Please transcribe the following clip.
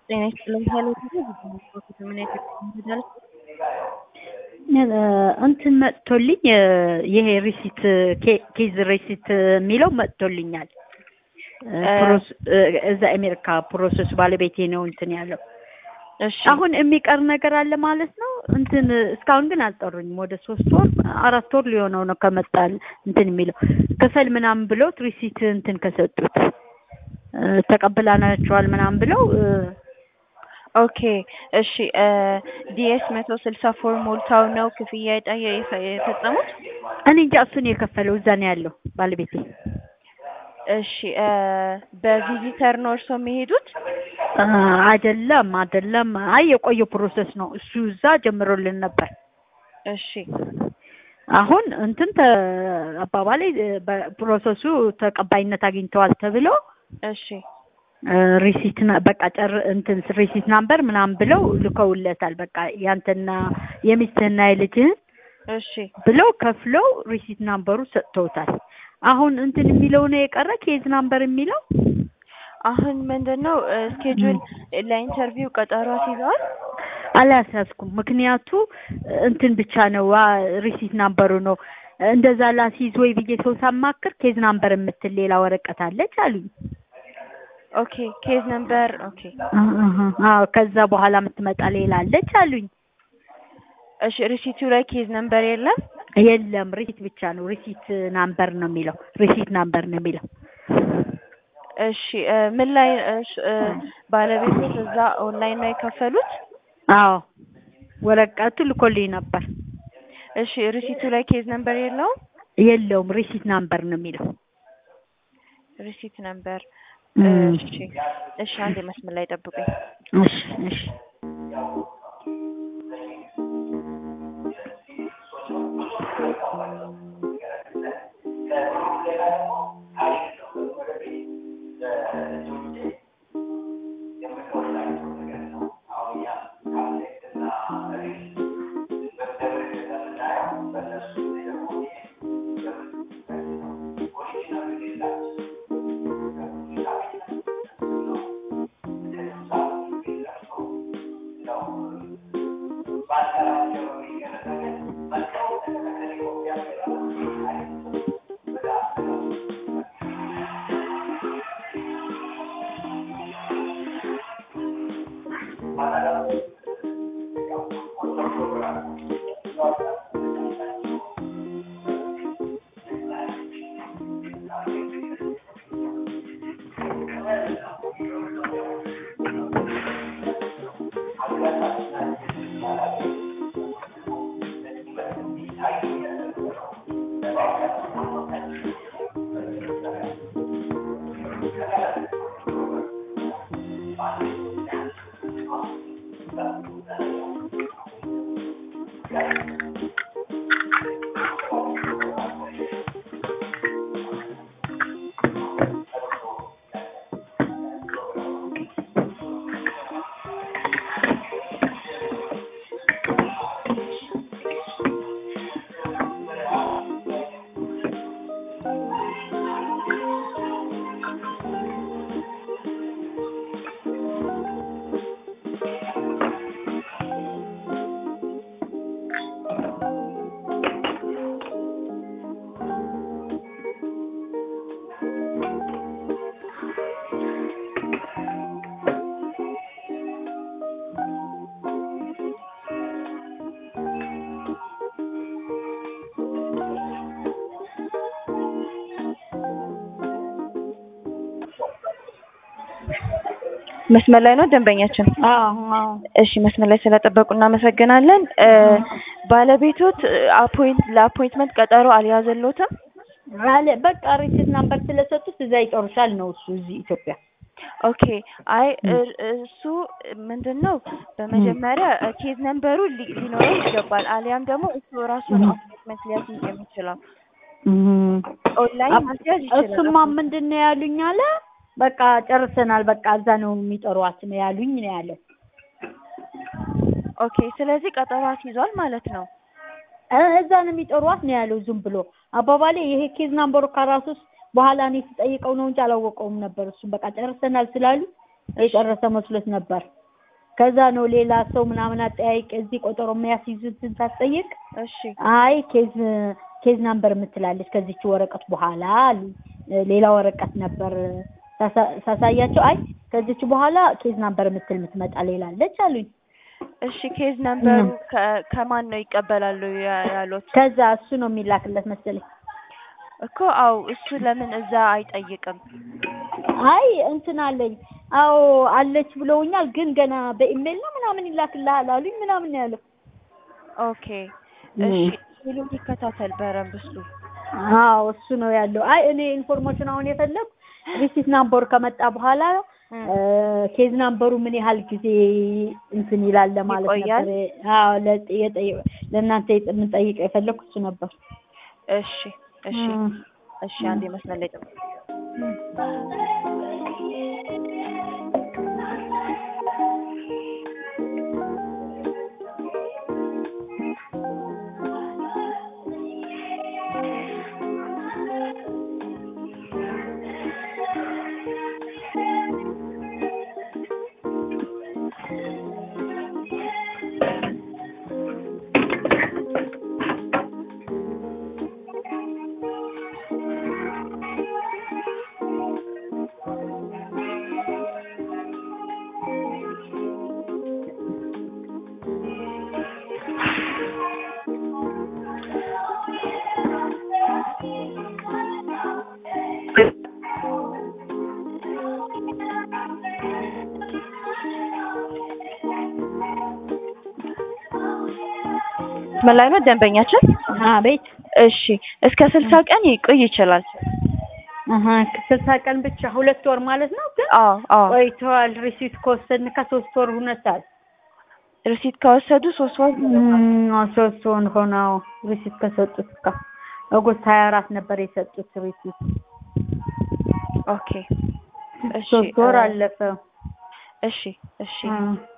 ጤና ይስጥልኝ ሄሎ ጊዜ ምን ያክል እንትን መጥቶልኝ ይሄ ሪሲት ኬዝ ሪሲት የሚለው መጥቶልኛል። እዛ አሜሪካ ፕሮሰስ ባለቤቴ ነው እንትን ያለው። እሺ አሁን የሚቀር ነገር አለ ማለት ነው። እንትን እስካሁን ግን አልጠሩኝም። ወደ ሶስት ወር አራት ወር ሊሆነው ነው ከመጣል እንትን የሚለው ክፈል ምናምን ብለውት ሪሲት እንትን ከሰጡት ተቀብላናቸዋል ምናምን ብለው ኦኬ እሺ ዲኤስ መቶ ስልሳ ፎር ሞልታው ነው ክፍያ የጠየ የፈጸሙት? እኔ እንጃ እሱን የከፈለው እዛ ነው ያለው ባለቤቴ። እሺ በቪዚተር ነው እርስዎ የሚሄዱት? አይደለም አይደለም። አይ የቆየ ፕሮሰስ ነው እሱ እዛ ጀምሮልን ነበር። እሺ አሁን እንትን አባባሌ ፕሮሰሱ ተቀባይነት አግኝተዋል ተብሎ እሺ ሪሲት በቃ ጨር እንትን ሪሲት ናምበር ምናምን ብለው ልከውለታል። በቃ ያንተና የሚስትህና የልጅህን እሺ ብለው ከፍለው ሪሲት ናምበሩ ሰጥተውታል። አሁን እንትን የሚለው ነው የቀረ ኬዝ ናምበር የሚለው አሁን ምንድነው ስኬጁል ለኢንተርቪው ቀጠሮ አስይዘዋል? አላስያዝኩም። ምክንያቱ እንትን ብቻ ነው ሪሲት ናምበሩ ነው እንደዛ ላስይዝ ወይ ብዬ ሰው ሳማክር ኬዝ ናምበር የምትል ሌላ ወረቀት አለች አሉኝ። ኦኬ ኬዝ ነምበር ኦኬ አዎ ከዛ በኋላ የምትመጣ ሌላ አለች አሉኝ። እሺ ሪሲቱ ላይ ኬዝ ነምበር የለም? የለም ሪሲት ብቻ ነው። ሪሲት ናምበር ነው የሚለው። ሪሲት ናምበር ነው የሚለው። እሺ ምን ላይ ባለቤቶች እዛ ኦንላይን ነው የከፈሉት? አዎ ወረቀቱ ልኮልኝ ነበር። እሺ ሪሲቱ ላይ ኬዝ ነምበር የለውም? የለውም ሪሲት ናምበር ነው የሚለው። ሪሲት ነምበር እሺ እሺ፣ አንድ መስመር ላይ ጠብቁኝ። እሺ እሺ መስመር ላይ ነው ደንበኛችን? አዎ አዎ። እሺ መስመር ላይ ስለጠበቁ እናመሰግናለን። ባለቤቶት አፖይንት ለአፖይንትመንት ቀጠሮ አልያዘሎትም? አለ በቃ ሪሲት ናምበር ስለሰጡት እዛ ይጠሩሻል ነው እሱ እዚህ ኢትዮጵያ። ኦኬ አይ እሱ ምንድን ነው በመጀመሪያ ኬዝ ነምበሩ ሊኖረው ይገባል። አሊያም ደግሞ እሱ ራሱ ነው አፖይንትመንት ሊያስይዝ የሚችለው። ኦንላይን ማስያዝ ይችላል። እሱማ ምንድን ነው ያሉኝ አለ በቃ ጨርሰናል፣ በቃ እዛ ነው የሚጠሯት ነው ያሉኝ ነው ያለው። ኦኬ ስለዚህ ቀጠሮ አስይዟል ማለት ነው። እዛ ነው የሚጠሯት ነው ያለው። ዝም ብሎ አባባሌ ይሄ ኬዝ ናምበሩ ከራሱ በኋላ እኔ ስጠይቀው ነው እንጂ አላወቀውም ነበር። እሱም በቃ ጨርሰናል ስላሉ የጨረሰ መስሎት ነበር። ከዛ ነው ሌላ ሰው ምናምን አጠያይቅ እዚህ ቆጠሮ የሚያስይዙትን ሳትጠይቅ እሺ አይ ኬዝ ኬዝ ናምበር የምትላለች ከዚች ወረቀት በኋላ አሉ። ሌላ ወረቀት ነበር ሳሳ- ሳሳያቸው አይ ከዚች በኋላ ኬዝ ናምበር የምትል የምትመጣ ሌላ አለች አሉኝ። እሺ ኬዝ ነምበሩ ከ- ከማን ነው ይቀበላሉ ያ- ያሉት? ከዛ እሱ ነው የሚላክለት መሰለኝ። እኮ አው እሱ ለምን እዛ አይጠይቅም? አይ እንትን አለኝ አዎ አለች ብለውኛል፣ ግን ገና በኢሜል ነው ምናምን ይላክልሃል አሉኝ ምናምን ነው ያለው። ኦኬ እሺ ሄሎ ይከታተል በረንብ እሱ አዎ እሱ ነው ያለው። አይ እኔ ኢንፎርሜሽን አሁን የፈለኩ ሪሲት ናምበሩ ከመጣ በኋላ ኬዝ ናምበሩ ምን ያህል ጊዜ እንትን ይላል ለማለት ይቆያል? ነበር። አዎ ለጥ- የጠየ- ለእናንተ የጥ- የምንጠይቀው የፈለኩ እሱ ነበር። እሺ እሺ እም። እሺ አንዴ መስመር ላይ ጠብቅ። ምን ላይ ነው ደንበኛችን? አቤት እሺ እስከ ስልሳ ቀን ይቆይ ይችላል። አሀ ስልሳ ቀን ብቻ ሁለት ወር ማለት ነው። ግን አዎ አዎ ቆይተዋል። ሪሲት ከወሰድን ከሶስት ወር ሁነታል። ሪሲት ከወሰዱ ሶስት ወር ሶስት ወር ሆነው ሪሲት ከሰጡት እኮ ኦገስት ሀያ አራት ነበር የሰጡት ሪሲት። ኦኬ እሺ ሶስት ወር እ- አለፈ። እሺ እሺ እ